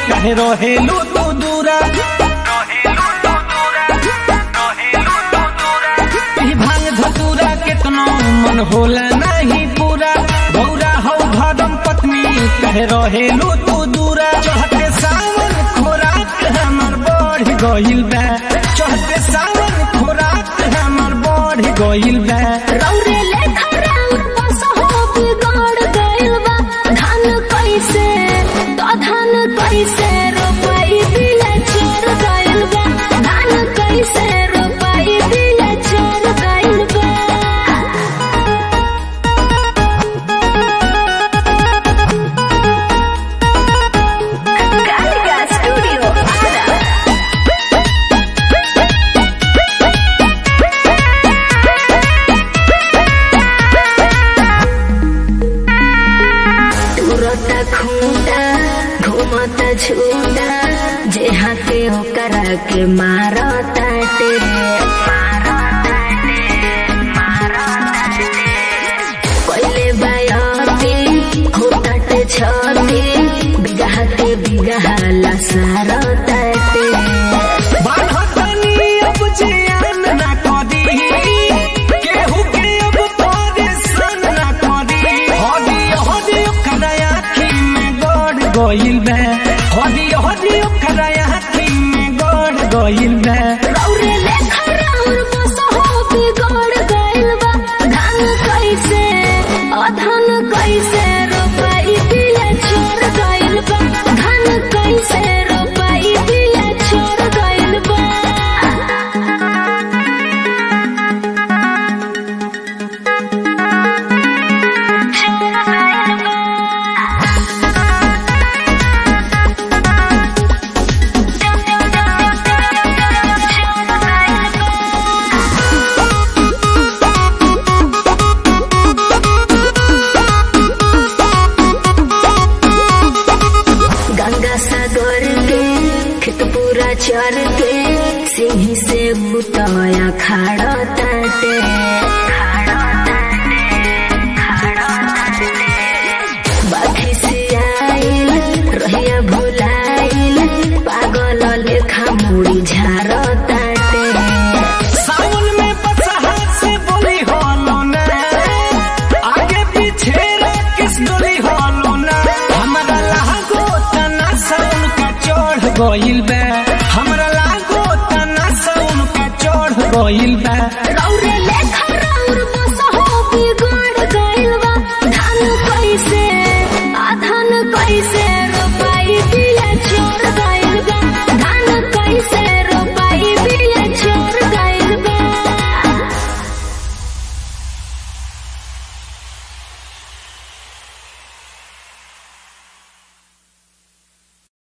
कहे रहेलू तू दूरा ई भांग धतूरा केतनो मन होला नहीं पूरा गौरा हो धर्म पत्नी कहे रहेलू तू दूरा चढ़ते सावन खोराक हमर बढ़ गइल बा चढ़ते सावन खोराक हमर बढ़ गइल बा रौरे लेखा राउर बसहो बिगड़ गइल बा धान कैसे तो धान कैसे रोपाई बिया चोर गइल बा धान कैसे रोपाई बिया चोर गइल बा कालिका स्टूडियो आरा तुरता खूंटा घूमता झूठा जे हाथे ओकरा के मारताटे पहले बायाती होताटे छती बिगह के बिगह लसारताटे बान्हतनी अब जियान ना करी केहू के अब परेशान ना करी हदी हदी ओकरा आँखी में गड़ गइल बा हदी हदी ओकरा आँखी में गड़ गइल बा रौरे लेखा राउर बसहो बिगड़ गइल बा धान कैसे अधन कैसे रोपाई बिया छोड़ गइल बा धान कैसे रोपाई बिया छोड़ गइल बा गंगा सागर के खेत पूरा चर के सिंही से बुतया खाड़ा ताटे बाखी से आइल रहिया भुलाइल पागल लेखा मुड़ी झाड़ ताटे सावन में बसहा से बोली होलो ना आगे पीछे किस डोली होलो ना हमरा लागो तना सावन का चढ़ गइल बा हमरा लागो तना सावन का चढ़ गइल बा